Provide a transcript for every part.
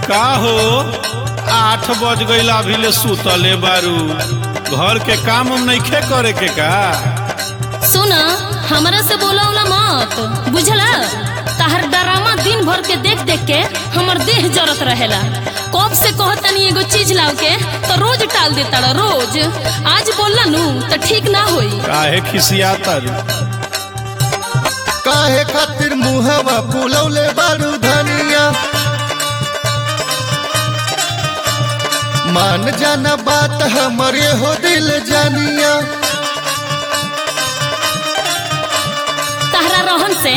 का हो आठ बज गईल अभी ले सुतले बारू घर के काम उम नइखे करे के का सुना हमरा से बोला उला मत बुझला तहर डरामा दिन भर के देख देख के हमर देह जरत रहेला कब से कहतनी एगो चीज लाव के तो रोज टाल देता रोज आज बोलला नु तो ठीक ना होई काहे खिसियाता रू काहे खातिर मुहवा फुलौले बारू धनिया मान जाना बात हमरे हो दिल जानिया तहरा रहन से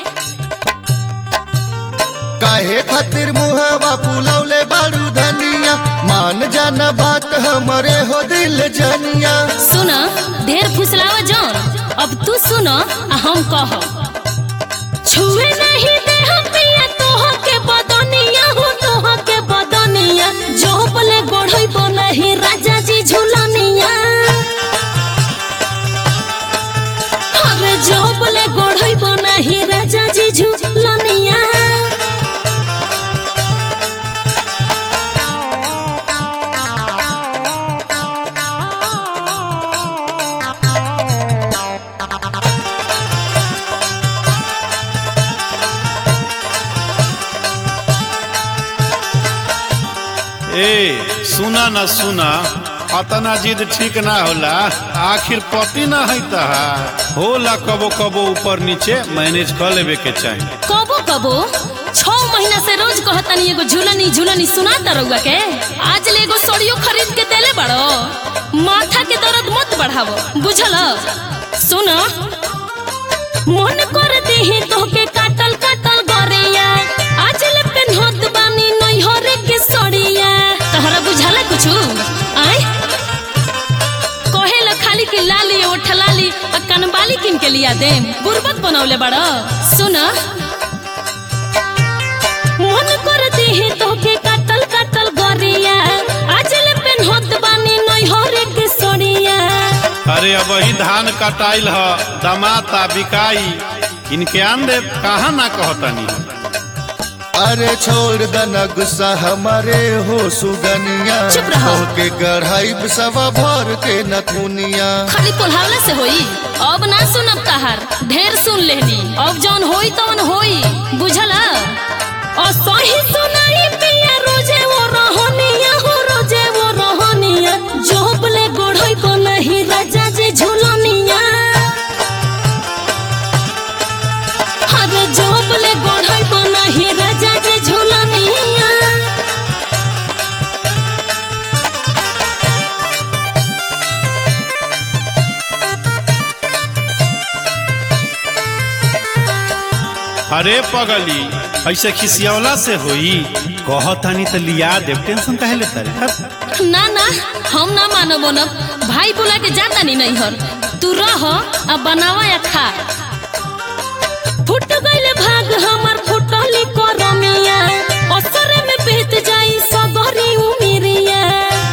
काहे खातिर मुहवा फुलौले बारू धनिया मान जाना बात हमरे हो दिल जानिया सुना ढेर फुसलावा जौन अब तू सुना आ हम कह छुए नहीं दे हम पिया तोह के बदनिया हो तोह के बदनिया जो बोले गोढ़ई बोलही राजा जी झूलनिया अरे जो बोले गोढ़ई बोलही राजा जी झूलनिया ए सुना ना सुना अतना जिद ठीक ना होला आखिर पति ना है तहा होला कबो कबो ऊपर नीचे मैनेज कर लेवे के चाही कबो कबो छह महीना से रोज कहतनी एगो झूलनी झूलनी सुनाता रहुआ के आज ले एगो सोड़ियो खरीद के देले बड़ो माथा के दर्द मत बढ़ावो बुझल सुन मन कर देहे तोहके काटल काटल गरिया आज ले पेन्हत बानी नैहरे के सड़िया तहरा बुझाला कुछु आय कहेला खाली के लाली ओठ लाली आ कनबाली किन के लिया दे गुर्बत बनौले बड़ा सुन मन कर देहे तोके काटल काटल गरिया आज ले पेन्हत बानी नैहरे के सड़िया अरे अब ही धान कटाइल ह दमाता बिकाई इनके आन दे कहा ना कहतनी अरे छोड़ दना गुस्सा हमारे हो सुगनिया चुप रहो। के गढ़ाई सवा भर के नथुनिया खाली कोल्हावला से होई अब ना सुनब तहार ढेर सुन लेनी अब जौन होई तौन होई बुझला और सही सुनाई पिया रोजे वो रहनिया हो रोजे वो रहनिया जोबले गोढ़ई को नहीं राजा जी झूलनिया अरे जोबले गोढ़ई को नहीं राजा जी झूलनिया अरे पगली ऐसे खिसियवला से होई कहतानी तो लिया देव टेंशन काहे लेता रे ना ना हम ना मानो बनब भाई बोला के जाता नहीं नहीं हर तू रह आ बनावा या खा फुट गइल भाग हमर फुटली करमिया असरे में बीत जाई सगरी उमिरिया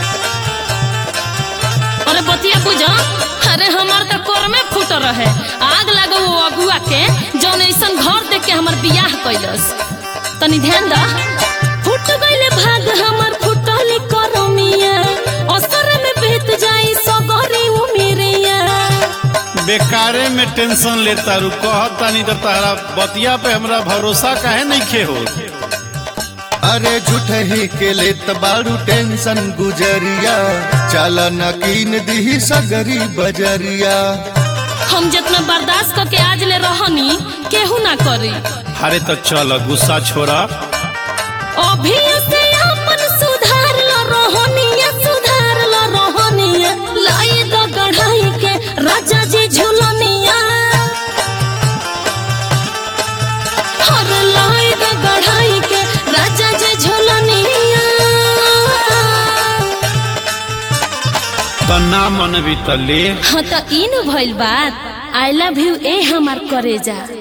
अरे बतिया बुझा अरे हमार तो कोर में फुट रहे आग लगो वो अगुआ के जौन ऐसन घर देख के हमर बियाह कैलस तनी ध्यान दा फुट गइल भाग हमर फुटली करमिया असर में बीत जाई सगरी उमिरिया बेकारे में टेंशन लेता रू कहतानी तो तारा बतिया पे हमरा भरोसा काहे नहीं खे हो अरे झूठ ही के लेत बारू टेंशन गुजरिया चल नकीन दी सगरी बजरिया हम जितना बर्दाश्त करके आज ले रहनी केहू ना करी अरे तो चल गुस्सा छोड़ा अभी से अपन सुधार लो रोहनिया सुधार लो रोहनिया लाई दो गढ़ाई के राजा जी झूलनिया हर लाई दो गढ़ाई के राजा जी झूलनिया तो ना मन भी तो ले हाँ तो इन भइल बात आई लव यू ए हमार करेजा